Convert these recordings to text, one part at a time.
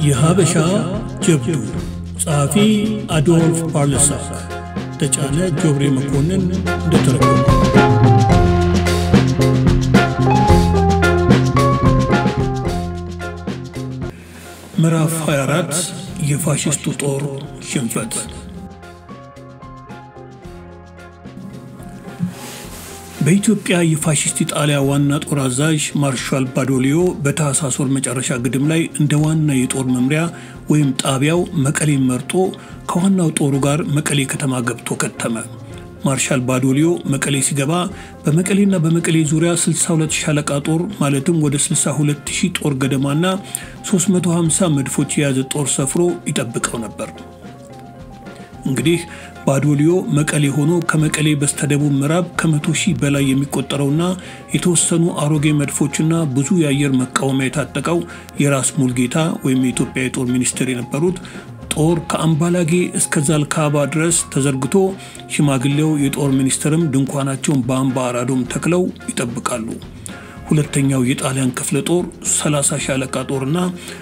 የሀበሻ ጀብዱ ጸሐፊ አዶልፍ ፓርለሳክ ተጫነ ጆብሬ መኮንን እንደተረጎመ ምዕራፍ 24 የፋሽስቱ ጦር ሽንፈት በኢትዮጵያ የፋሽስት ኢጣሊያ ዋና ጦር አዛዥ ማርሻል ባዶሊዮ በታህሳስ ወር መጨረሻ ግድም ላይ እንደ ዋና የጦር መምሪያ ወይም ጣቢያው መቀሌን መርጦ ከዋናው ጦሩ ጋር መቀሌ ከተማ ገብቶ ከተመ። ማርሻል ባዶሊዮ መቀሌ ሲገባ በመቀሌና በመቀሌ ዙሪያ 62 ሻለቃ ጦር ማለትም ወደ 62 ሺህ ጦር ገደማና 350 መድፎች የያዘ ጦር ሰፍሮ ይጠብቀው ነበር። እንግዲህ ባዶሊዮ መቀሌ ሆኖ ከመቀሌ በስተደቡብ ምዕራብ ከመቶ ሺህ በላይ የሚቆጠረውና የተወሰኑ አሮጌ መድፎችና ብዙ የአየር መቃወሚያ የታጠቀው የራስ ሙልጌታ ወይም የኢትዮጵያ የጦር ሚኒስትር የነበሩት ጦር ከአምባላጌ እስከ ዛልካባ ድረስ ተዘርግቶ ሽማግሌው የጦር ሚኒስትርም ድንኳናቸውን በአምባ አራዶም ተክለው ይጠብቃሉ። ሁለተኛው የጣሊያን ክፍለ ጦር 30 ሻለቃ ጦርና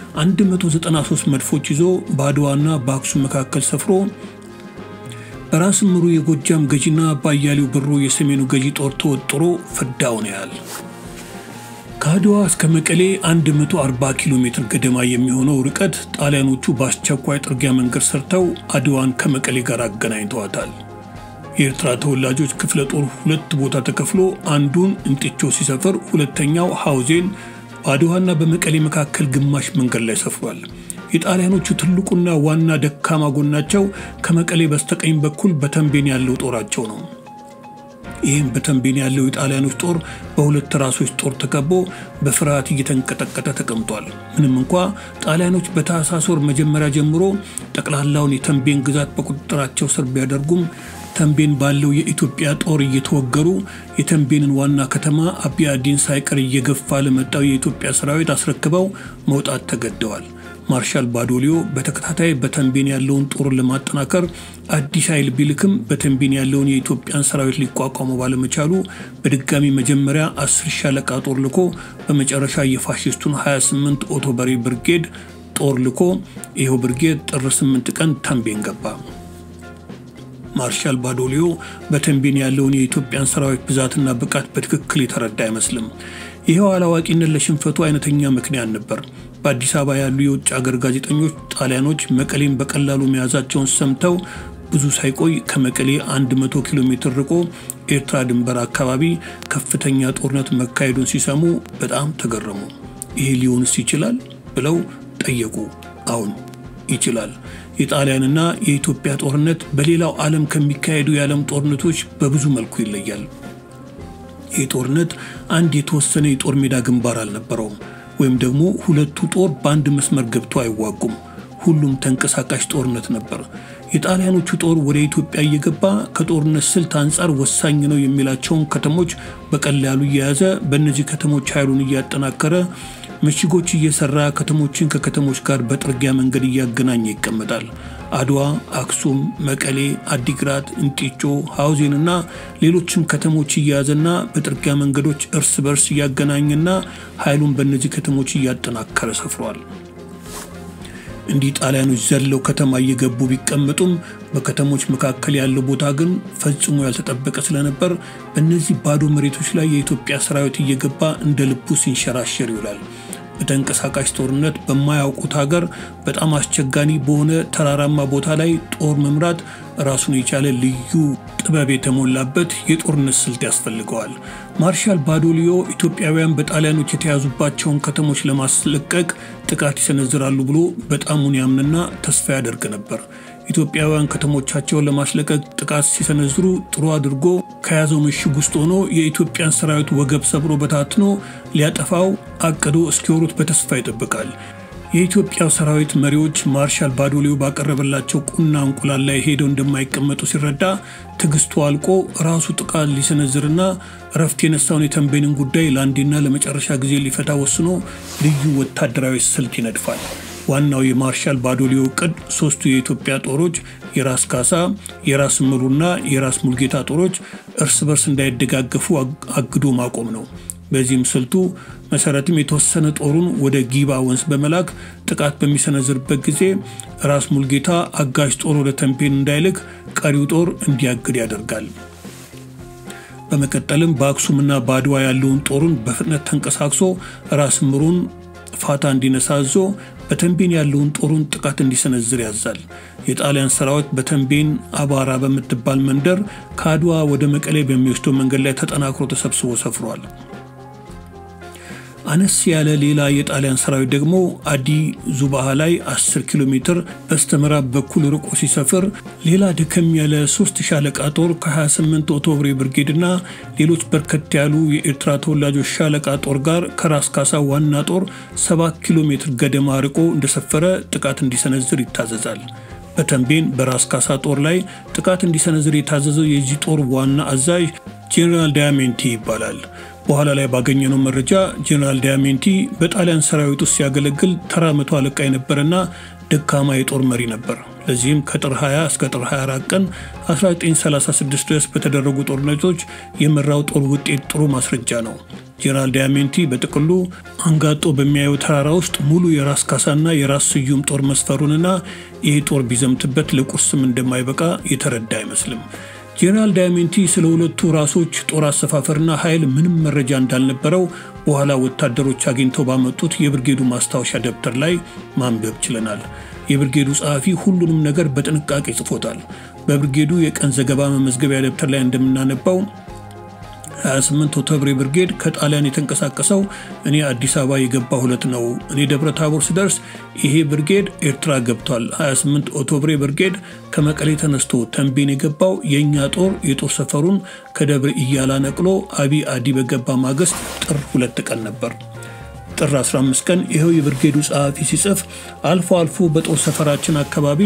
193 መድፎች ይዞ በአድዋና በአክሱም መካከል ሰፍሮ በራስ ምሩ የጎጃም ገዢና በአያሌው ብሩ የሰሜኑ ገዢ ጦር ተወጥሮ ፍዳውን ያህል ከአድዋ እስከ መቀሌ 140 ኪሎ ሜትር ገደማ የሚሆነው ርቀት ጣሊያኖቹ በአስቸኳይ ጥርጊያ መንገድ ሰርተው አድዋን ከመቀሌ ጋር አገናኝተዋታል። የኤርትራ ተወላጆች ክፍለ ጦር ሁለት ቦታ ተከፍሎ አንዱን እንጢቾ ሲሰፍር፣ ሁለተኛው ሐውዜን በአድዋና በመቀሌ መካከል ግማሽ መንገድ ላይ ሰፍሯል። የጣሊያኖቹ ትልቁና ዋና ደካማ ጎናቸው ከመቀሌ በስተቀኝ በኩል በተንቤን ያለው ጦራቸው ነው። ይህም በተንቤን ያለው የጣሊያኖች ጦር በሁለት ራሶች ጦር ተከቦ በፍርሃት እየተንቀጠቀጠ ተቀምጧል። ምንም እንኳ ጣሊያኖች በታህሳስ ወር መጀመሪያ ጀምሮ ጠቅላላውን የተንቤን ግዛት በቁጥጥራቸው ስር ቢያደርጉም ተንቤን ባለው የኢትዮጵያ ጦር እየተወገሩ የተንቤንን ዋና ከተማ አቢያዲን ሳይቀር እየገፋ ለመጣው የኢትዮጵያ ሰራዊት አስረክበው መውጣት ተገደዋል። ማርሻል ባዶሊዮ በተከታታይ በተንቤን ያለውን ጦር ለማጠናከር አዲስ ኃይል ቢልክም በተንቤን ያለውን የኢትዮጵያን ሰራዊት ሊቋቋሙ ባለመቻሉ በድጋሚ መጀመሪያ አስር ሻለቃ ጦር ልኮ በመጨረሻ የፋሽስቱን 28 ኦቶበሬ ብርጌድ ጦር ልኮ ይኸው ብርጌድ ጥር 8 ቀን ተንቤን ገባ። ማርሻል ባዶሊዮ በተንቤን ያለውን የኢትዮጵያን ሰራዊት ብዛትና ብቃት በትክክል የተረዳ አይመስልም። ይኸው አላዋቂነት ለሽንፈቱ አይነተኛ ምክንያት ነበር። በአዲስ አበባ ያሉ የውጭ አገር ጋዜጠኞች ጣሊያኖች መቀሌን በቀላሉ መያዛቸውን ሰምተው ብዙ ሳይቆይ ከመቀሌ 100 ኪሎ ሜትር ርቆ ኤርትራ ድንበር አካባቢ ከፍተኛ ጦርነት መካሄዱን ሲሰሙ በጣም ተገረሙ። ይሄ ሊሆንስ ይችላል ብለው ጠየቁ። አሁን ይችላል። የጣሊያንና የኢትዮጵያ ጦርነት በሌላው ዓለም ከሚካሄዱ የዓለም ጦርነቶች በብዙ መልኩ ይለያል። ይህ ጦርነት አንድ የተወሰነ የጦር ሜዳ ግንባር አልነበረውም። ወይም ደግሞ ሁለቱ ጦር በአንድ መስመር ገብቶ አይዋጉም። ሁሉም ተንቀሳቃሽ ጦርነት ነበር። የጣሊያኖቹ ጦር ወደ ኢትዮጵያ እየገባ ከጦርነት ስልት አንጻር ወሳኝ ነው የሚላቸውን ከተሞች በቀላሉ እየያዘ በእነዚህ ከተሞች ኃይሉን እያጠናከረ ምሽጎች እየሰራ ከተሞችን ከከተሞች ጋር በጥርጊያ መንገድ እያገናኘ ይቀመጣል። አድዋ፣ አክሱም፣ መቀሌ፣ አዲግራት፣ እንጢጮ፣ ሐውዜንና ሌሎችም ከተሞች እየያዘና በጥርጊያ መንገዶች እርስ በርስ እያገናኘና ኃይሉን በእነዚህ ከተሞች እያጠናከረ ሰፍሯል። እንዲህ ጣሊያኖች ዘለው ከተማ እየገቡ ቢቀመጡም በከተሞች መካከል ያለው ቦታ ግን ፈጽሞ ያልተጠበቀ ስለነበር በእነዚህ ባዶ መሬቶች ላይ የኢትዮጵያ ሰራዊት እየገባ እንደ ልቡ ሲንሸራሸር ይውላል። በተንቀሳቃሽ ጦርነት በማያውቁት ሀገር በጣም አስቸጋሪ በሆነ ተራራማ ቦታ ላይ ጦር መምራት ራሱን የቻለ ልዩ ጥበብ የተሞላበት የጦርነት ስልት ያስፈልገዋል። ማርሻል ባዶሊዮ ኢትዮጵያውያን በጣሊያኖች የተያዙባቸውን ከተሞች ለማስለቀቅ ጥቃት ይሰነዝራሉ ብሎ በጣሙን ያምንና ተስፋ ያደርግ ነበር። ኢትዮጵያውያን ከተሞቻቸውን ለማስለቀቅ ጥቃት ሲሰነዝሩ ጥሩ አድርጎ ከያዘው ምሽግ ውስጥ ሆኖ የኢትዮጵያን ሰራዊት ወገብ ሰብሮ በታትኖ ሊያጠፋው አቅዶ እስኪወሩት በተስፋ ይጠብቃል። የኢትዮጵያ ሰራዊት መሪዎች ማርሻል ባዶሊዮ ባቀረበላቸው ቁና እንቁላል ላይ ሄደው እንደማይቀመጡ ሲረዳ ትዕግስቱ አልቆ ራሱ ጥቃት ሊሰነዝርና እረፍት የነሳውን የተንቤንን ጉዳይ ለአንዴና ለመጨረሻ ጊዜ ሊፈታ ወስኖ ልዩ ወታደራዊ ስልት ይነድፋል። ዋናው የማርሻል ባዶሊዮ እቅድ ሶስቱ የኢትዮጵያ ጦሮች የራስ ካሳ፣ የራስ ምሩና የራስ ሙልጌታ ጦሮች እርስ በርስ እንዳይደጋገፉ አግዶ ማቆም ነው። በዚህም ስልቱ መሰረትም የተወሰነ ጦሩን ወደ ጊባ ወንዝ በመላክ ጥቃት በሚሰነዝርበት ጊዜ ራስ ሙልጌታ አጋዥ ጦር ወደ ተንቤን እንዳይልክ ቀሪው ጦር እንዲያግድ ያደርጋል። በመቀጠልም በአክሱምና በአድዋ ያለውን ጦሩን በፍጥነት ተንቀሳቅሶ ራስ ምሩን ፋታ እንዲነሳ አዞ በተንቤን ያለውን ጦሩን ጥቃት እንዲሰነዝር ያዛል። የጣሊያን ሰራዊት በተንቤን አባራ በምትባል መንደር ከአድዋ ወደ መቀሌ በሚወስደው መንገድ ላይ ተጠናክሮ ተሰብስቦ ሰፍሯል። አነስ ያለ ሌላ የጣሊያን ሰራዊት ደግሞ አዲ ዙባሃ ላይ 10 ኪሎ ሜትር በስተምዕራብ በኩል ርቆ ሲሰፍር ሌላ ደከም ያለ ሶስት ሻለቃ ጦር ከ28 ኦቶብሬ ብርጌድ እና ሌሎች በርከት ያሉ የኤርትራ ተወላጆች ሻለቃ ጦር ጋር ከራስ ካሳ ዋና ጦር 7 ኪሎ ሜትር ገደማ ርቆ እንደሰፈረ ጥቃት እንዲሰነዝር ይታዘዛል። በተንቤን በራስ ካሳ ጦር ላይ ጥቃት እንዲሰነዝር የታዘዘው የዚህ ጦር ዋና አዛዥ ጄኔራል ዳያሜንቲ ይባላል። በኋላ ላይ ባገኘነው መረጃ ጄኔራል ዳያሜንቲ በጣሊያን ሰራዊት ውስጥ ሲያገለግል ተራ መቶ አለቃ የነበረና ደካማ የጦር መሪ ነበር። ለዚህም ከጥር 20 እስከ ጥር 24 ቀን 1936 ድረስ በተደረጉ ጦርነቶች የመራው ጦር ውጤት ጥሩ ማስረጃ ነው። ጄኔራል ዳያሜንቲ በጥቅሉ አንጋጦ በሚያየው ተራራ ውስጥ ሙሉ የራስ ካሳና የራስ ስዩም ጦር መስፈሩንና ይህ ጦር ቢዘምትበት ለቁርስም እንደማይበቃ የተረዳ አይመስልም። ጄኔራል ዳያሜንቲ ስለ ሁለቱ ራሶች ጦር አሰፋፈርና ኃይል ምንም መረጃ እንዳልነበረው በኋላ ወታደሮች አግኝተው ባመጡት የብርጌዱ ማስታወሻ ደብተር ላይ ማንበብ ችለናል። የብርጌዱ ጸሐፊ ሁሉንም ነገር በጥንቃቄ ጽፎታል። በብርጌዱ የቀን ዘገባ መመዝገቢያ ደብተር ላይ እንደምናነባው 28 ኦቶብሬ ብርጌድ ከጣሊያን የተንቀሳቀሰው እኔ አዲስ አበባ የገባ ሁለት ነው። እኔ ደብረ ታቦር ስደርስ ይሄ ብርጌድ ኤርትራ ገብቷል። 28 ኦቶብሬ ብርጌድ ከመቀሌ ተነስቶ ተንቤን የገባው የእኛ ጦር የጦር ሰፈሩን ከደብረ ኢያላ ነቅሎ አቢ አዲ በገባ ማግስት ጥር ሁለት ቀን ነበር። ጥር 15 ቀን ይኸው የብርጌዱ ጸሐፊ ሲጽፍ አልፎ አልፎ በጦር ሰፈራችን አካባቢ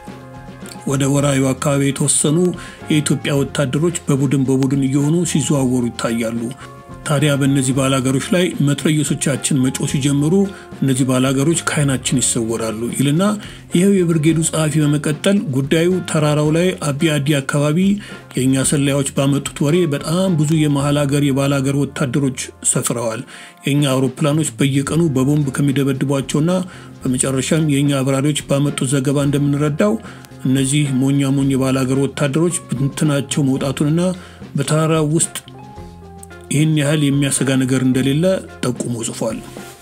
ወደ ወራዩ አካባቢ የተወሰኑ የኢትዮጵያ ወታደሮች በቡድን በቡድን እየሆኑ ሲዘዋወሩ ይታያሉ። ታዲያ በእነዚህ ባላገሮች ላይ መትረየሶቻችን መጮ ሲጀምሩ እነዚህ ባላገሮች ከዓይናችን ይሰወራሉ ይልና ይኸው የብርጌዱ ጸሐፊ በመቀጠል ጉዳዩ ተራራው ላይ አቢ አዲ አካባቢ የእኛ ሰላዮች ባመጡት ወሬ በጣም ብዙ የመሀል ሀገር የባላገር ወታደሮች ሰፍረዋል። የእኛ አውሮፕላኖች በየቀኑ በቦምብ ከሚደበድቧቸውና በመጨረሻም የእኛ አብራሪዎች ባመጡት ዘገባ እንደምንረዳው እነዚህ ሞኛ ሞኝ የባላገር ወታደሮች ብትናቸው መውጣቱንና በተራራ ውስጥ ይህን ያህል የሚያሰጋ ነገር እንደሌለ ጠቁሞ ጽፏል።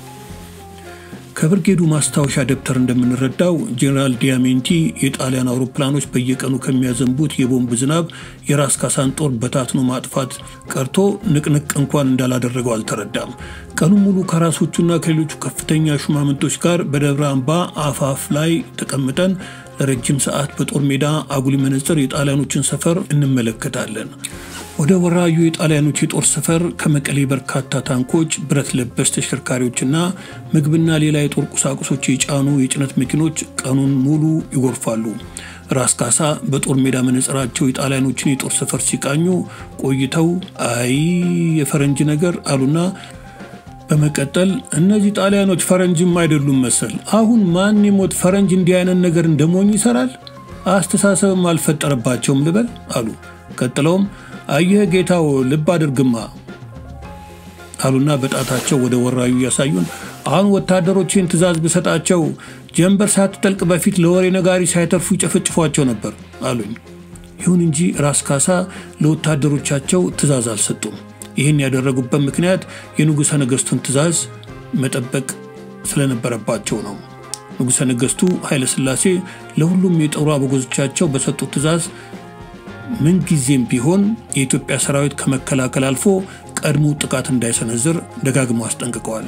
ከብርጌዱ ማስታወሻ ደብተር እንደምንረዳው ጄኔራል ዲያሜንቲ የጣሊያን አውሮፕላኖች በየቀኑ ከሚያዘንቡት የቦምብ ዝናብ የራስ ካሳን ጦር በታትኖ ማጥፋት ቀርቶ ንቅንቅ እንኳን እንዳላደረገው አልተረዳም። ቀኑን ሙሉ ከራሶቹና ከሌሎቹ ከፍተኛ ሹማምንቶች ጋር በደብረ አምባ አፋፍ ላይ ተቀምጠን ለረጅም ሰዓት በጦር ሜዳ አጉሊ መነጽር የጣሊያኖችን ሰፈር እንመለከታለን። ወደ ወራዩ የጣሊያኖች የጦር ሰፈር ከመቀሌ በርካታ ታንኮች፣ ብረት ለበስ ተሽከርካሪዎችና ምግብና ሌላ የጦር ቁሳቁሶች የጫኑ የጭነት መኪኖች ቀኑን ሙሉ ይጎርፋሉ። ራስ ካሳ በጦር ሜዳ መነጽራቸው የጣሊያኖችን የጦር ሰፈር ሲቃኙ ቆይተው አይ የፈረንጅ ነገር አሉና በመቀጠል እነዚህ ጣሊያኖች ፈረንጅም አይደሉም መሰል። አሁን ማን የሞት ፈረንጅ እንዲህ አይነት ነገር እንደሞኝ ይሰራል? አስተሳሰብም አልፈጠረባቸውም ልበል አሉ። ቀጥለውም አየህ ጌታው ልብ አድርግማ አሉና በጣታቸው ወደ ወራዩ እያሳዩን አሁን ወታደሮችን ትዕዛዝ ብሰጣቸው ጀንበር ሳትጠልቅ በፊት ለወሬ ነጋሪ ሳይተርፉ ይጨፈጭፏቸው ነበር አሉኝ። ይሁን እንጂ ራስ ካሳ ለወታደሮቻቸው ትዕዛዝ አልሰጡም። ይህን ያደረጉበት ምክንያት የንጉሠ ነገሥቱን ትዕዛዝ መጠበቅ ስለነበረባቸው ነው። ንጉሠ ነገሥቱ ኃይለ ሥላሴ ለሁሉም የጦር አበጎዞቻቸው በሰጡት ትዕዛዝ ምንጊዜም ቢሆን የኢትዮጵያ ሰራዊት ከመከላከል አልፎ ቀድሞ ጥቃት እንዳይሰነዝር ደጋግመው አስጠንቅቀዋል።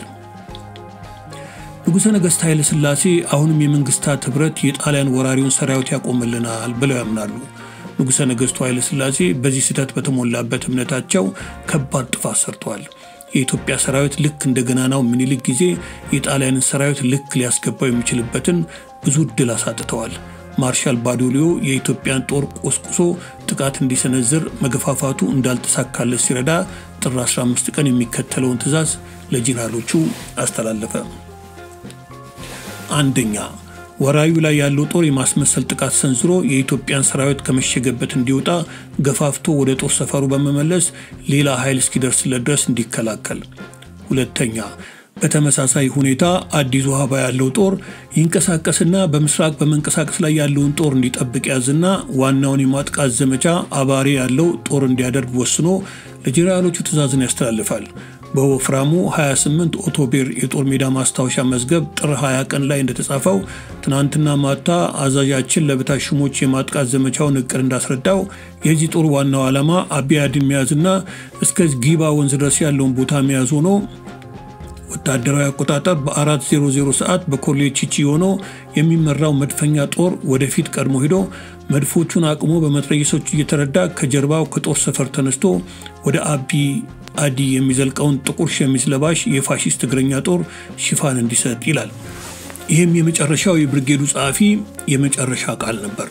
ንጉሠ ነገሥት ኃይለ ሥላሴ አሁንም የመንግስታት ኅብረት የጣሊያን ወራሪውን ሰራዊት ያቆምልናል ብለው ያምናሉ። ንጉሠ ነገሥቱ ኃይለ ሥላሴ በዚህ ስህተት በተሞላበት እምነታቸው ከባድ ጥፋት ሰርተዋል። የኢትዮጵያ ሰራዊት ልክ እንደ ገናናው ምኒልክ ጊዜ የጣሊያንን ሰራዊት ልክ ሊያስገባው የሚችልበትን ብዙ እድል አሳጥተዋል። ማርሻል ባዶሊዮ የኢትዮጵያን ጦር ቆስቁሶ ጥቃት እንዲሰነዝር መገፋፋቱ እንዳልተሳካለት ሲረዳ ጥር 15 ቀን የሚከተለውን ትዕዛዝ ለጄኔራሎቹ አስተላለፈ። አንደኛ ወራዩ ላይ ያለው ጦር የማስመሰል ጥቃት ሰንዝሮ የኢትዮጵያን ሰራዊት ከመሸገበት እንዲወጣ ገፋፍቶ ወደ ጦር ሰፈሩ በመመለስ ሌላ ኃይል እስኪደርስለት ድረስ እንዲከላከል። ሁለተኛ በተመሳሳይ ሁኔታ አዲስ ውሃባ ያለው ጦር ይንቀሳቀስና በምስራቅ በመንቀሳቀስ ላይ ያለውን ጦር እንዲጠብቅ ያዝና ዋናውን የማጥቃት ዘመቻ አባሪ ያለው ጦር እንዲያደርግ ወስኖ ለጄኔራሎቹ ትዕዛዝን ያስተላልፋል። በወፍራሙ 28 ኦቶቤር የጦር ሜዳ ማስታወሻ መዝገብ ጥር 20 ቀን ላይ እንደተጻፈው ትናንትና ማታ አዛዣችን ለበታች ሹሞች የማጥቃት ዘመቻውን እቅድ እንዳስረዳው የዚህ ጦር ዋናው ዓላማ አቢያድን መያዝና እስከ ጊባ ወንዝ ድረስ ያለውን ቦታ መያዝ ሆኖ ወታደራዊ አቆጣጠር በ400 ሰዓት በኮሌጅ ቺቺ ሆኖ የሚመራው መድፈኛ ጦር ወደፊት ቀድሞ ሂዶ መድፎቹን አቅሞ በመትረየሶች እየተረዳ ከጀርባው ከጦር ሰፈር ተነስቶ ወደ አቢ አዲ የሚዘልቀውን ጥቁር ሸሚዝ ለባሽ የፋሺስት እግረኛ ጦር ሽፋን እንዲሰጥ ይላል። ይህም የመጨረሻው የብርጌዱ ጸሐፊ የመጨረሻ ቃል ነበር።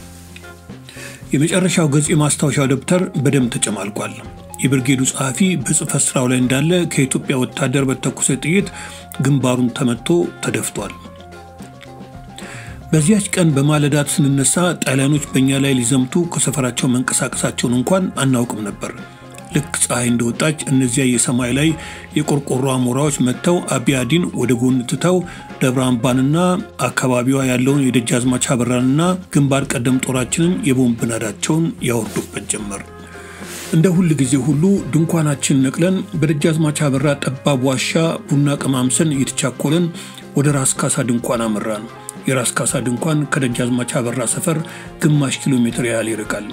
የመጨረሻው ገጽ የማስታወሻው ደብተር በደም ተጨማልቋል። የብርጌዱ ጸሐፊ በጽህፈት ስራው ላይ እንዳለ ከኢትዮጵያ ወታደር በተኮሰ ጥይት ግንባሩን ተመቶ ተደፍቷል። በዚያች ቀን በማለዳት ስንነሳ ጣሊያኖች በእኛ ላይ ሊዘምቱ ከሰፈራቸው መንቀሳቀሳቸውን እንኳን አናውቅም ነበር። ልክ ፀሐይ እንደወጣች እነዚያ የሰማይ ላይ የቆርቆሮ አሞራዎች መጥተው አቢያዲን ወደ ጎን ትተው ደብረ አምባንና አካባቢዋ ያለውን የደጃዝማች አበራንና ግንባር ቀደም ጦራችንን የቦምብ ናዳቸውን ያወርዱበት ጀመር። እንደ ሁል ጊዜ ሁሉ ድንኳናችን ነቅለን በደጃዝማች አበራ ጠባብ ዋሻ ቡና ቀማምሰን እየተቻኮለን ወደ ራስ ካሳ ድንኳን አመራን። የራስ ካሳ ድንኳን ከደጃዝማች አበራ ሰፈር ግማሽ ኪሎ ሜትር ያህል ይርቃል።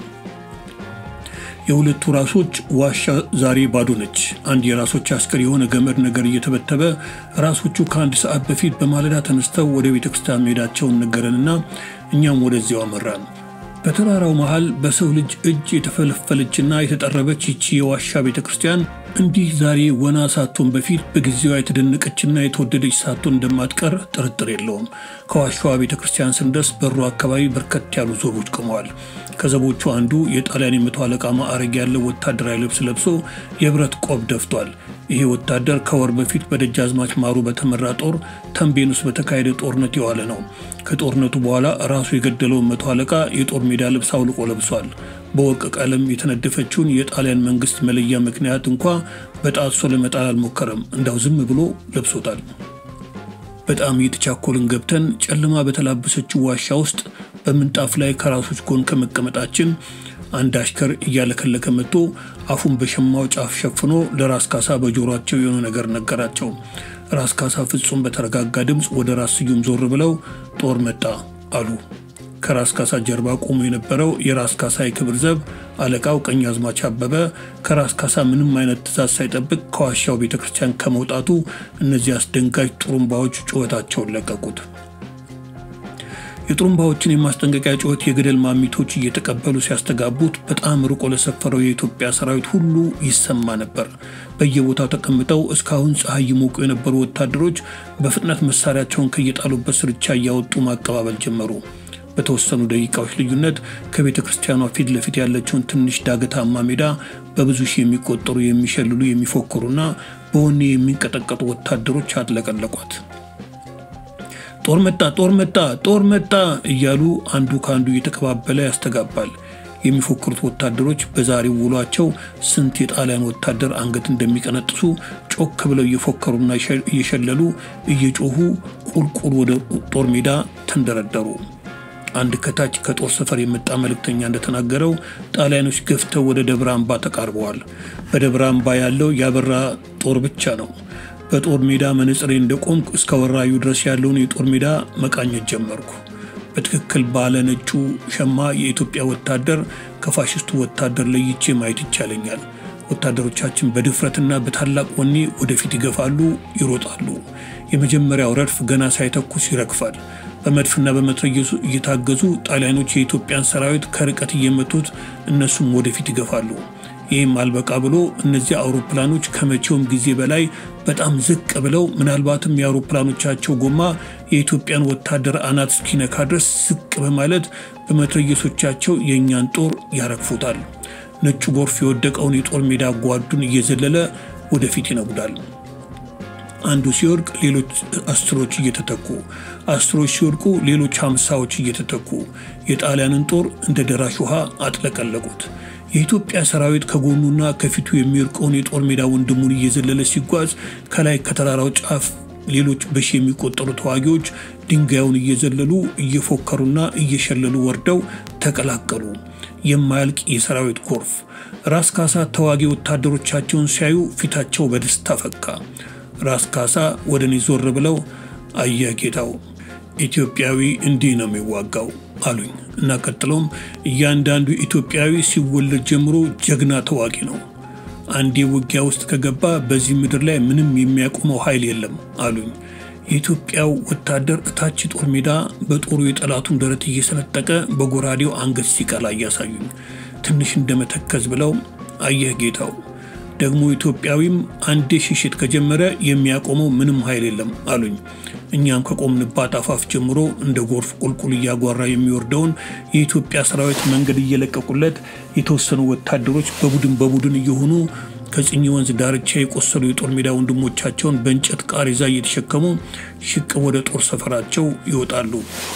የሁለቱ ራሶች ዋሻ ዛሬ ባዶ ነች። አንድ የራሶች አስከር የሆነ ገመድ ነገር እየተበተበ ራሶቹ ከአንድ ሰዓት በፊት በማለዳ ተነስተው ወደ ቤተ ክርስቲያን መሄዳቸውን ነገረንና እኛም ወደዚያው አመራን። በተራራው መሃል በሰው ልጅ እጅ የተፈለፈለችና የተጠረበች ይቺ የዋሻ ቤተ ክርስቲያን እንዲህ ዛሬ ወና ሳትሆን በፊት በጊዜዋ የተደነቀችና የተወደደች ሳትሆን እንደማትቀር ጥርጥር የለውም። ከዋሻዋ ቤተ ክርስቲያን ስንደርስ በሩ አካባቢ በርከት ያሉ ዞቦች ቆመዋል። ከዘቦቹ አንዱ የጣሊያን የመቶ አለቃ ማዕረግ ያለው ወታደራዊ ልብስ ለብሶ የብረት ቆብ ደፍቷል። ይሄ ወታደር ከወር በፊት በደጃዝማች ማሩ በተመራ ጦር ተንቤን ውስጥ በተካሄደ ጦርነት የዋለ ነው። ከጦርነቱ በኋላ ራሱ የገደለውን መቶ አለቃ የጦር ሜዳ ልብስ አውልቆ ለብሷል። በወርቅ ቀለም የተነደፈችውን የጣሊያን መንግስት መለያ ምክንያት እንኳ በጣጥሶ ለመጣል አልሞከረም። እንዳው ዝም ብሎ ለብሶታል። በጣም እየተቻኮልን ገብተን ጨለማ በተላበሰችው ዋሻ ውስጥ በምንጣፍ ላይ ከራሶች ጎን ከመቀመጣችን አንድ አሽከር እያለከለከ መጥቶ አፉን በሸማው ጫፍ ሸፍኖ ለራስ ካሳ በጆሯቸው የሆነ ነገር ነገራቸው። ራስ ካሳ ፍጹም በተረጋጋ ድምፅ ወደ ራስ ስዩም ዞር ብለው ጦር መጣ አሉ። ከራስ ካሳ ጀርባ ቆሞ የነበረው የራስ ካሳ የክብር ዘብ አለቃው ቀኛዝማች አበበ ከራስ ካሳ ምንም አይነት ትእዛዝ ሳይጠብቅ ከዋሻው ቤተ ክርስቲያን ከመውጣቱ እነዚህ አስደንጋጭ ጥሩምባዎች ጩኸታቸውን ለቀቁት። የጥሩምባዎችን የማስጠንቀቂያ ጩኸት የገደል ማሚቶች እየተቀበሉ ሲያስተጋቡት በጣም ርቆ ለሰፈረው የኢትዮጵያ ሰራዊት ሁሉ ይሰማ ነበር። በየቦታው ተቀምጠው እስካሁን ፀሐይ ይሞቁ የነበሩ ወታደሮች በፍጥነት መሳሪያቸውን ከየጣሉበት ስርቻ እያወጡ ማቀባበል ጀመሩ። በተወሰኑ ደቂቃዎች ልዩነት ከቤተ ክርስቲያኗ ፊት ለፊት ያለችውን ትንሽ ዳገታማ ሜዳ በብዙ ሺህ የሚቆጠሩ የሚሸልሉ የሚፎክሩና በወኔ የሚንቀጠቀጡ ወታደሮች አጥለቀለቋት። ጦር መጣ፣ ጦር መጣ፣ ጦር መጣ እያሉ አንዱ ከአንዱ እየተቀባበለ ያስተጋባል። የሚፎክሩት ወታደሮች በዛሬው ውሏቸው ስንት የጣሊያን ወታደር አንገት እንደሚቀነጥሱ ጮክ ብለው እየፎከሩና እየሸለሉ እየጮሁ ቁልቁል ወደ ጦር ሜዳ ተንደረደሩ። አንድ ከታች ከጦር ሰፈር የመጣ መልእክተኛ እንደተናገረው ጣሊያኖች ገፍተው ወደ ደብረ አምባ ተቃርበዋል። በደብረ አምባ ያለው ያበራ ጦር ብቻ ነው። በጦር ሜዳ መነጽሬ እንደቆምኩ እስከ ወራዩ ድረስ ያለውን የጦር ሜዳ መቃኘት ጀመርኩ። በትክክል ባለ ነጩ ሸማ የኢትዮጵያ ወታደር ከፋሽስቱ ወታደር ለይቼ ማየት ይቻለኛል። ወታደሮቻችን በድፍረትና በታላቅ ወኔ ወደፊት ይገፋሉ፣ ይሮጣሉ። የመጀመሪያው ረድፍ ገና ሳይተኩስ ይረግፋል። በመድፍና በመትረየሱ እየታገዙ ጣሊያኖች የኢትዮጵያን ሰራዊት ከርቀት እየመቱት እነሱም ወደፊት ይገፋሉ። ይህም አልበቃ ብሎ እነዚህ አውሮፕላኖች ከመቼውም ጊዜ በላይ በጣም ዝቅ ብለው ምናልባትም የአውሮፕላኖቻቸው ጎማ የኢትዮጵያን ወታደር አናት እስኪነካ ድረስ ዝቅ በማለት በመትረየሶቻቸው የእኛን ጦር ያረግፉታል። ነጩ ጎርፍ የወደቀውን የጦር ሜዳ ጓዱን እየዘለለ ወደፊት ይነጉዳል። አንዱ ሲወድቅ ሌሎች አስሮች እየተተኩ አስሮች ሲወድቁ ሌሎች ሀምሳዎች እየተተኩ የጣሊያንን ጦር እንደ ደራሽ ውሃ አጥለቀለቁት። የኢትዮጵያ ሰራዊት ከጎኑና ከፊቱ የሚወድቀውን የጦር ሜዳ ወንድሙን እየዘለለ ሲጓዝ ከላይ ከተራራው ጫፍ ሌሎች በሺ የሚቆጠሩ ተዋጊዎች ድንጋዩን እየዘለሉ እየፎከሩና እየሸለሉ ወርደው ተቀላቀሉ። የማያልቅ የሰራዊት ጎርፍ። ራስ ካሳ ተዋጊ ወታደሮቻቸውን ሲያዩ ፊታቸው በደስታ ፈካ። ራስ ካሳ ወደ እኔ ዞር ብለው አየህ ጌታው፣ ኢትዮጵያዊ እንዲህ ነው የሚዋጋው አሉኝ እና ቀጥሎም እያንዳንዱ ኢትዮጵያዊ ሲወለድ ጀምሮ ጀግና ተዋጊ ነው። አንዴ ውጊያ ውስጥ ከገባ በዚህ ምድር ላይ ምንም የሚያቆመው ኃይል የለም አሉኝ። የኢትዮጵያው ወታደር እታች ጦር ሜዳ በጦሩ የጠላቱን ደረት እየሰነጠቀ በጎራዴው አንገት ሲቀላ እያሳዩኝ ትንሽ እንደመተከዝ ብለው አየህ ጌታው ደግሞ ኢትዮጵያዊም አንዴ ሽሽት ከጀመረ የሚያቆመው ምንም ኃይል የለም አሉኝ። እኛም ከቆምንባት አፋፍ ጀምሮ እንደ ጎርፍ ቁልቁል እያጓራ የሚወርደውን የኢትዮጵያ ሰራዊት መንገድ እየለቀቁለት የተወሰኑ ወታደሮች በቡድን በቡድን እየሆኑ ከጽኝ ወንዝ ዳርቻ የቆሰሉ የጦር ሜዳ ወንድሞቻቸውን በእንጨት ቃሬዛ እየተሸከሙ ሽቅብ ወደ ጦር ሰፈራቸው ይወጣሉ።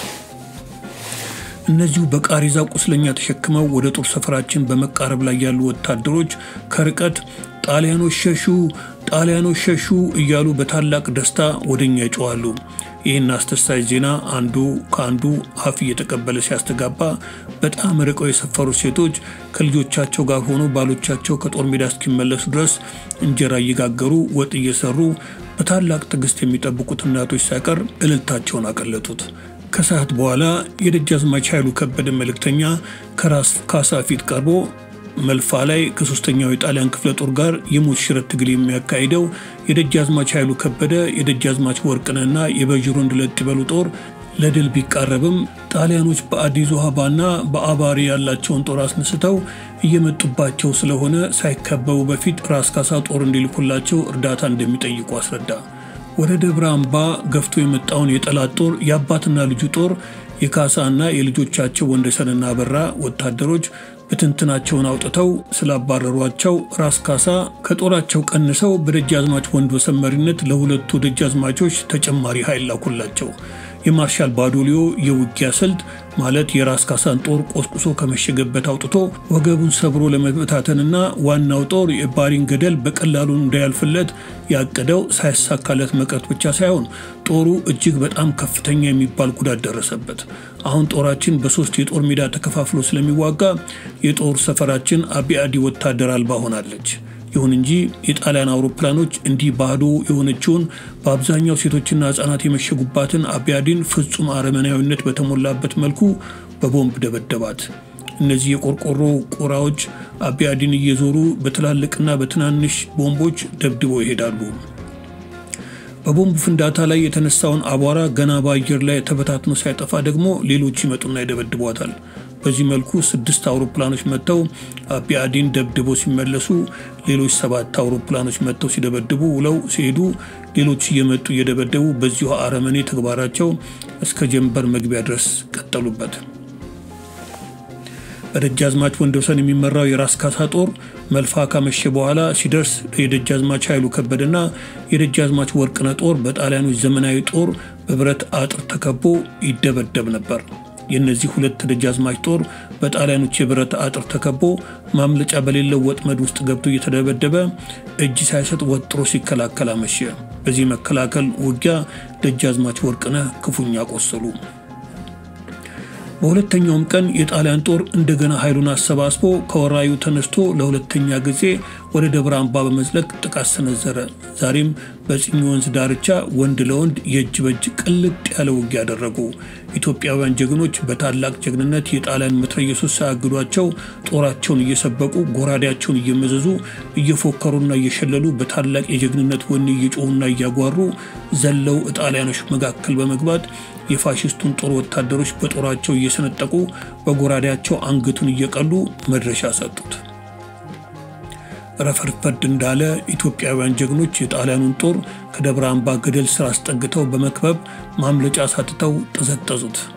እነዚሁ በቃሬዛ ቁስለኛ ተሸክመው ወደ ጦር ሰፈራችን በመቃረብ ላይ ያሉ ወታደሮች ከርቀት ጣሊያኖች ሸሹ፣ ጣሊያኖች ሸሹ እያሉ በታላቅ ደስታ ወደኛ ይጮዋሉ። ይህን አስደሳች ዜና አንዱ ከአንዱ አፍ እየተቀበለ ሲያስተጋባ በጣም ርቀው የሰፈሩ ሴቶች ከልጆቻቸው ጋር ሆኖ ባሎቻቸው ከጦር ሜዳ እስኪመለሱ ድረስ እንጀራ እየጋገሩ ወጥ እየሰሩ በታላቅ ትዕግስት የሚጠብቁት እናቶች ሳይቀር እልልታቸውን አቀለጡት። ከሰዓት በኋላ የደጃዝማች ኃይሉ ከበደ መልእክተኛ ከራስ ካሳ ፊት ቀርቦ መልፋ ላይ ከሶስተኛው የጣሊያን ክፍለ ጦር ጋር የሞት ሽረት ትግል የሚያካሂደው የደጃዝማች ኃይሉ ከበደ የደጃዝማች ወርቅነህና የበዥሮንድ ለጥበሉ ጦር ለድል ቢቃረብም ጣሊያኖች በአዲስ አበባና በአባሪ ያላቸውን ጦር አስነስተው እየመጡባቸው ስለሆነ ሳይከበቡ በፊት ራስ ካሳ ጦር እንዲልኩላቸው እርዳታ እንደሚጠይቁ አስረዳ። ወደ ደብረ አምባ ገፍቶ የመጣውን የጠላት ጦር የአባትና ልጁ ጦር የካሳና የልጆቻቸው ወንደሰንና አበራ ወታደሮች ብትንትናቸውን አውጥተው ስላባረሯቸው ራስ ካሳ ከጦራቸው ቀንሰው በደጃዝማች ወንድወሰን መሪነት ለሁለቱ ደጃዝማቾች ተጨማሪ ኃይል ላኩላቸው። የማርሻል ባዶሊዮ የውጊያ ስልት ማለት የራስ ካሳን ጦር ቆስቁሶ ከመሸገበት አውጥቶ ወገቡን ሰብሮ ለመበታተንና ዋናው ጦር የባሪን ገደል በቀላሉ እንዳያልፍለት ያቀደው ሳይሳካለት መቅረት ብቻ ሳይሆን ጦሩ እጅግ በጣም ከፍተኛ የሚባል ጉዳት ደረሰበት። አሁን ጦራችን በሶስት የጦር ሜዳ ተከፋፍሎ ስለሚዋጋ የጦር ሰፈራችን አቢአዲ ወታደር አልባ ሆናለች። ይሁን እንጂ የጣሊያን አውሮፕላኖች እንዲህ ባዶ የሆነችውን በአብዛኛው ሴቶችና ሕጻናት የመሸጉባትን አቢያዲን ፍጹም አረመናዊነት በተሞላበት መልኩ በቦምብ ደበደባት። እነዚህ የቆርቆሮ ቁራዎች አቢያዲን እየዞሩ በትላልቅና በትናንሽ ቦምቦች ደብድበው ይሄዳሉ። በቦምብ ፍንዳታ ላይ የተነሳውን አቧራ ገና በአየር ላይ ተበታትኖ ሳይጠፋ ደግሞ ሌሎች ይመጡና ይደበድቧታል። በዚህ መልኩ ስድስት አውሮፕላኖች መጥተው አቢያዲን ደብድበው ሲመለሱ ሌሎች ሰባት አውሮፕላኖች መጥተው ሲደበድቡ ውለው ሲሄዱ ሌሎች እየመጡ እየደበደቡ በዚሁ አረመኔ ተግባራቸው እስከ ጀንበር መግቢያ ድረስ ቀጠሉበት። በደጃዝማች ወንድወሰን የሚመራው የራስ ካሳ ጦር መልፋ ካመሸ በኋላ ሲደርስ የደጃዝማች ኃይሉ ከበደና የደጃዝማች ወርቅነህ ጦር በጣሊያኖች ዘመናዊ ጦር በብረት አጥር ተከቦ ይደበደብ ነበር። የእነዚህ ሁለት ደጃዝማች ጦር በጣሊያኖች የብረት አጥር ተከቦ ማምለጫ በሌለው ወጥመድ ውስጥ ገብቶ እየተደበደበ እጅ ሳይሰጥ ወጥሮ ሲከላከል አመሸ። በዚህ መከላከል ውጊያ ደጃዝማች ወርቅነህ ክፉኛ ቆሰሉ። በሁለተኛውም ቀን የጣሊያን ጦር እንደገና ኃይሉን አሰባስቦ ከወራዩ ተነስቶ ለሁለተኛ ጊዜ ወደ ደብረ አምባ በመዝለቅ ጥቃት ሰነዘረ። ዛሬም በጽኝ ወንዝ ዳርቻ ወንድ ለወንድ የእጅ በእጅ ቅልጥ ያለ ውጊያ ያደረጉ ኢትዮጵያውያን ጀግኖች በታላቅ ጀግንነት የጣሊያን መትረየሶች ሳያግዷቸው ጦራቸውን እየሰበቁ ጎራዴያቸውን እየመዘዙ እየፎከሩና እየሸለሉ በታላቅ የጀግንነት ወኔ እየጮሁና እያጓሩ ዘለው ጣሊያኖች መካከል በመግባት የፋሽስቱን ጦር ወታደሮች በጦራቸው እየሰነጠቁ በጎራዴያቸው አንገቱን እየቀሉ መድረሻ ሰጡት። ረፈርፈድ እንዳለ ኢትዮጵያውያን ጀግኖች የጣሊያኑን ጦር ከደብረ አምባ ገደል ስር አስጠግተው በመክበብ ማምለጫ ሳትተው ጠዘጠዙት።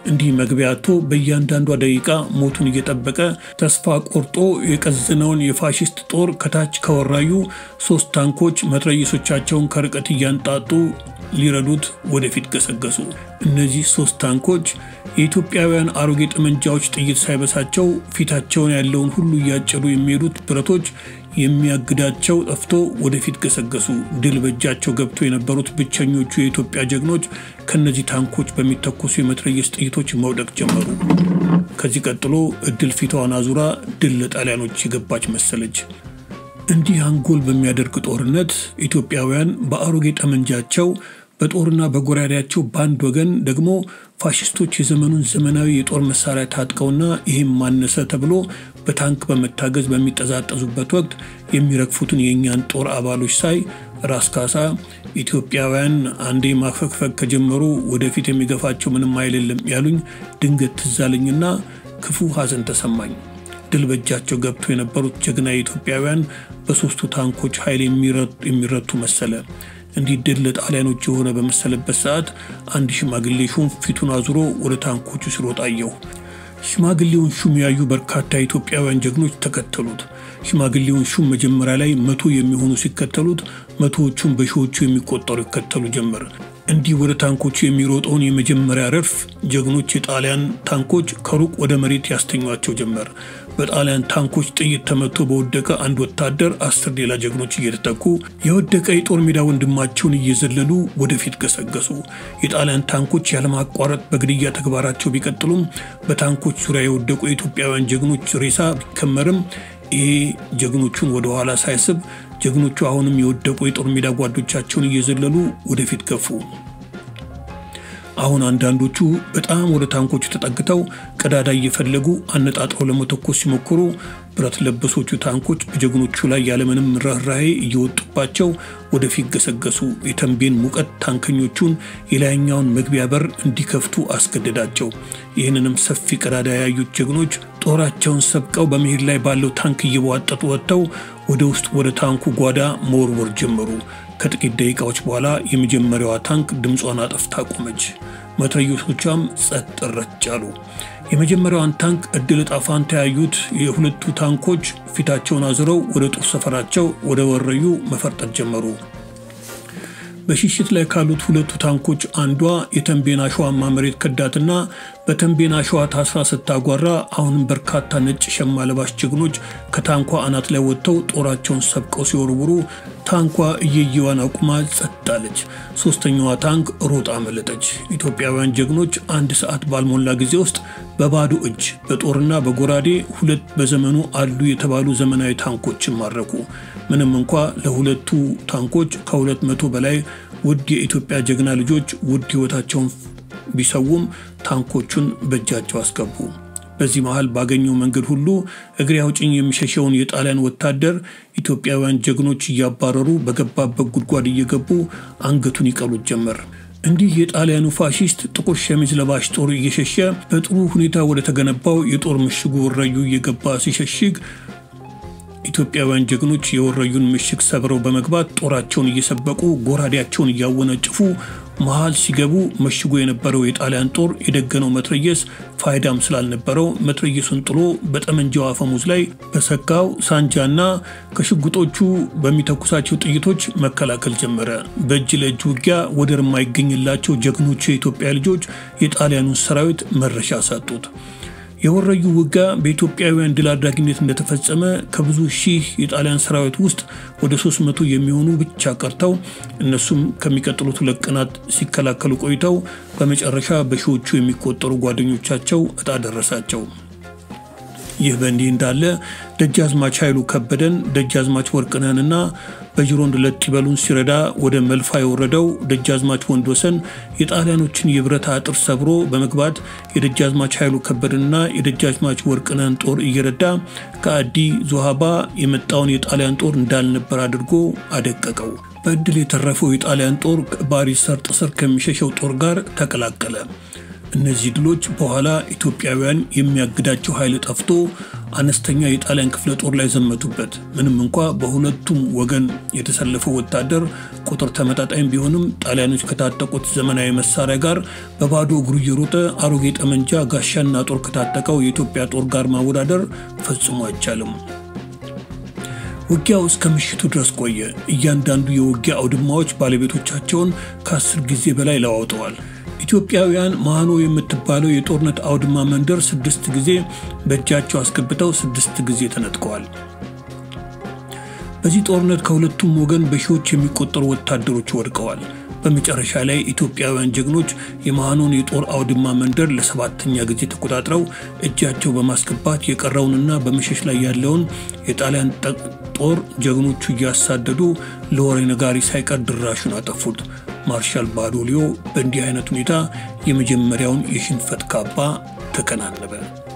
እንዲህ መግቢያ አጥቶ በእያንዳንዷ ደቂቃ ሞቱን እየጠበቀ ተስፋ ቆርጦ የቀዘነውን የፋሽስት ጦር ከታች ከወራዩ ሶስት ታንኮች መትረየሶቻቸውን ከርቀት እያንጣጡ ሊረዱት ወደፊት ገሰገሱ። እነዚህ ሶስት ታንኮች የኢትዮጵያውያን አሮጌ ጠመንጃዎች ጥይት ሳይበሳቸው ፊታቸውን ያለውን ሁሉ እያጨዱ የሚሄዱት ብረቶች የሚያግዳቸው ጠፍቶ ወደፊት ገሰገሱ። ድል በእጃቸው ገብቶ የነበሩት ብቸኞቹ የኢትዮጵያ ጀግኖች ከነዚህ ታንኮች በሚተኮሱ የመትረየስ ጥይቶች መውደቅ ጀመሩ። ከዚህ ቀጥሎ እድል ፊቷን አዙራ ድል ለጣሊያኖች የገባች መሰለች። እንዲህ አንጎል በሚያደርግ ጦርነት ኢትዮጵያውያን በአሮጌ ጠመንጃቸው በጦርና በጎራዴያቸው በአንድ ወገን ደግሞ ፋሽስቶች የዘመኑን ዘመናዊ የጦር መሳሪያ ታጥቀውና ይህም ማነሰ ተብሎ በታንክ በመታገዝ በሚጠዛጠዙበት ወቅት የሚረግፉትን የእኛን ጦር አባሎች ሳይ ራስ ካሳ ኢትዮጵያውያን አንዴ ማፈግፈግ ከጀመሩ ወደፊት የሚገፋቸው ምንም አይደለም ያሉኝ ድንገት ትዛለኝና ክፉ ሐዘን ተሰማኝ። ድል በእጃቸው ገብቶ የነበሩት ጀግና ኢትዮጵያውያን በሶስቱ ታንኮች ኃይል የሚረቱ መሰለ። እንዲህ ድል ለጣሊያኖች የሆነ በመሰለበት ሰዓት አንድ ሽማግሌ ሹም ፊቱን አዙሮ ወደ ታንኮቹ ሲሮጥ አየሁ። ሽማግሌውን ሹም ያዩ በርካታ ኢትዮጵያውያን ጀግኖች ተከተሉት። ሽማግሌውን ሹም መጀመሪያ ላይ መቶ የሚሆኑ ሲከተሉት፣ መቶዎቹን በሺዎቹ የሚቆጠሩ ይከተሉ ጀመር። እንዲህ ወደ ታንኮቹ የሚሮጠውን የመጀመሪያ ረድፍ ጀግኖች የጣሊያን ታንኮች ከሩቅ ወደ መሬት ያስተኟቸው ጀመር። በጣሊያን ታንኮች ጥይት ተመቶ በወደቀ አንድ ወታደር አስር ሌላ ጀግኖች እየተተኩ የወደቀ የጦር ሜዳ ወንድማቸውን እየዘለሉ ወደፊት ገሰገሱ። የጣሊያን ታንኮች ያለማቋረጥ በግድያ ተግባራቸው ቢቀጥሉም በታንኮች ዙሪያ የወደቁ የኢትዮጵያውያን ጀግኖች ሬሳ ቢከመርም ይሄ ጀግኖቹን ወደኋላ ሳይስብ ጀግኖቹ አሁንም የወደቁ የጦር ሜዳ ጓዶቻቸውን እየዘለሉ ወደፊት ገፉ። አሁን አንዳንዶቹ በጣም ወደ ታንኮቹ ተጠግተው ቀዳዳ እየፈለጉ አነጣጥረው ለመተኮስ ሲሞክሩ ብረት ለበሶቹ ታንኮች በጀግኖቹ ላይ ያለምንም ርኅራኄ እየወጡባቸው ወደፊት ገሰገሱ። የተንቤን ሙቀት ታንከኞቹን የላይኛውን መግቢያ በር እንዲከፍቱ አስገደዳቸው። ይህንንም ሰፊ ቀዳዳ ያዩት ጀግኖች ጦራቸውን ሰብቀው በመሄድ ላይ ባለው ታንክ እየቧጠጡ ወጥተው ወደ ውስጥ ወደ ታንኩ ጓዳ መወርወር ጀመሩ። ከጥቂት ደቂቃዎች በኋላ የመጀመሪያዋ ታንክ ድምጿን አጠፍታ ቆመች። መትረየሶቿም ጸጥ ረጭ አሉ። የመጀመሪያዋን ታንክ እድል ዕጣ ፈንታ ያዩት የሁለቱ ታንኮች ፊታቸውን አዝረው ወደ ጦር ሰፈራቸው ወደ ወረዩ መፈርጠጥ ጀመሩ። በሽሽት ላይ ካሉት ሁለቱ ታንኮች አንዷ የተንቤን አሸዋማ መሬት ከዳትና በተንቤን አሸዋ ታስራ ስታጓራ አሁንም በርካታ ነጭ ሸማ ለባሽ ጀግኖች ከታንኳ አናት ላይ ወጥተው ጦራቸውን ሰብቀው ሲወርውሩ ታንኳ እየየዋን አቁማ ጸጥ አለች። ሶስተኛዋ ታንክ ሮጣ አመለጠች። ኢትዮጵያውያን ጀግኖች አንድ ሰዓት ባልሞላ ጊዜ ውስጥ በባዶ እጅ በጦርና በጎራዴ ሁለት በዘመኑ አሉ የተባሉ ዘመናዊ ታንኮችን ማረኩ። ምንም እንኳ ለሁለቱ ታንኮች ከሁለት መቶ በላይ ውድ የኢትዮጵያ ጀግና ልጆች ውድ ሕይወታቸውን ቢሰውም ታንኮቹን በእጃቸው አስገቡ። በዚህ መሃል ባገኘው መንገድ ሁሉ እግሬ አውጭኝ የሚሸሸውን የጣሊያን ወታደር ኢትዮጵያውያን ጀግኖች እያባረሩ በገባበት ጉድጓድ እየገቡ አንገቱን ይቀሉት ጀመር። እንዲህ የጣሊያኑ ፋሺስት ጥቁር ሸሚዝ ለባሽ ጦር እየሸሸ በጥሩ ሁኔታ ወደ ተገነባው የጦር ምሽጉ ወረዩ እየገባ ሲሸሽግ ኢትዮጵያውያን ጀግኖች የወረዩን ምሽግ ሰብረው በመግባት ጦራቸውን እየሰበቁ ጎራዴያቸውን እያወነጭፉ መሃል ሲገቡ መሽጎ የነበረው የጣሊያን ጦር የደገነው መትረየስ ፋይዳም ስላልነበረው መትረየሱን ጥሎ በጠመንጃው አፈሙዝ ላይ በሰካው ሳንጃና ከሽጉጦቹ በሚተኩሳቸው ጥይቶች መከላከል ጀመረ። በእጅ ለእጅ ውጊያ ወደር የማይገኝላቸው ጀግኖቹ የኢትዮጵያ ልጆች የጣሊያኑን ሰራዊት መረሻ ሰጡት። የወረዩ ውጊያ በኢትዮጵያውያን ድል አድራጊነት እንደተፈጸመ ከብዙ ሺህ የጣሊያን ሰራዊት ውስጥ ወደ 300 የሚሆኑ ብቻ ቀርተው እነሱም ከሚቀጥሉት ሁለት ቀናት ሲከላከሉ ቆይተው በመጨረሻ በሺዎቹ የሚቆጠሩ ጓደኞቻቸው እጣ ደረሳቸው። ይህ በእንዲህ እንዳለ ደጃዝማች ኃይሉ ከበደን ደጃዝማች ወርቅነህንና በጅሮንድ ለጥ ይበሉን ሲረዳ ወደ መልፋ የወረደው ደጃዝማች ወንድወሰን የጣሊያኖችን የብረት አጥር ሰብሮ በመግባት የደጃዝማች ኃይሉ ከበደንና የደጃዝማች ወርቅነህን ጦር እየረዳ ከአዲ ዞሃባ የመጣውን የጣሊያን ጦር እንዳልነበር አድርጎ አደቀቀው። በእድል የተረፈው የጣሊያን ጦር ባሪ ሰርጥ ስር ከሚሸሸው ጦር ጋር ተቀላቀለ። እነዚህ ድሎች በኋላ ኢትዮጵያውያን የሚያግዳቸው ኃይል ጠፍቶ አነስተኛ የጣሊያን ክፍለ ጦር ላይ ዘመቱበት። ምንም እንኳ በሁለቱም ወገን የተሰለፈው ወታደር ቁጥር ተመጣጣኝ ቢሆንም ጣሊያኖች ከታጠቁት ዘመናዊ መሳሪያ ጋር በባዶ እግሩ እየሮጠ አሮጌ ጠመንጃ፣ ጋሻና ጦር ከታጠቀው የኢትዮጵያ ጦር ጋር ማወዳደር ፈጽሞ አይቻልም። ውጊያው እስከ ምሽቱ ድረስ ቆየ። እያንዳንዱ የውጊያ አውድማዎች ባለቤቶቻቸውን ከአስር ጊዜ በላይ ለዋውጠዋል። ኢትዮጵያውያን ማኖ የምትባለው የጦርነት አውድማ መንደር ስድስት ጊዜ በእጃቸው አስገብተው ስድስት ጊዜ ተነጥቀዋል። በዚህ ጦርነት ከሁለቱም ወገን በሺዎች የሚቆጠሩ ወታደሮች ወድቀዋል። በመጨረሻ ላይ ኢትዮጵያውያን ጀግኖች የመሃኖን የጦር አውድማ መንደር ለሰባተኛ ጊዜ ተቆጣጥረው እጃቸው በማስገባት የቀረውንና በመሸሽ ላይ ያለውን የጣሊያን ጦር ጀግኖቹ እያሳደዱ ለወሬ ነጋሪ ሳይቀር ድራሹን አጠፉት። ማርሻል ባዶሊዮ በእንዲህ አይነት ሁኔታ የመጀመሪያውን የሽንፈት ካባ ተከናነበ።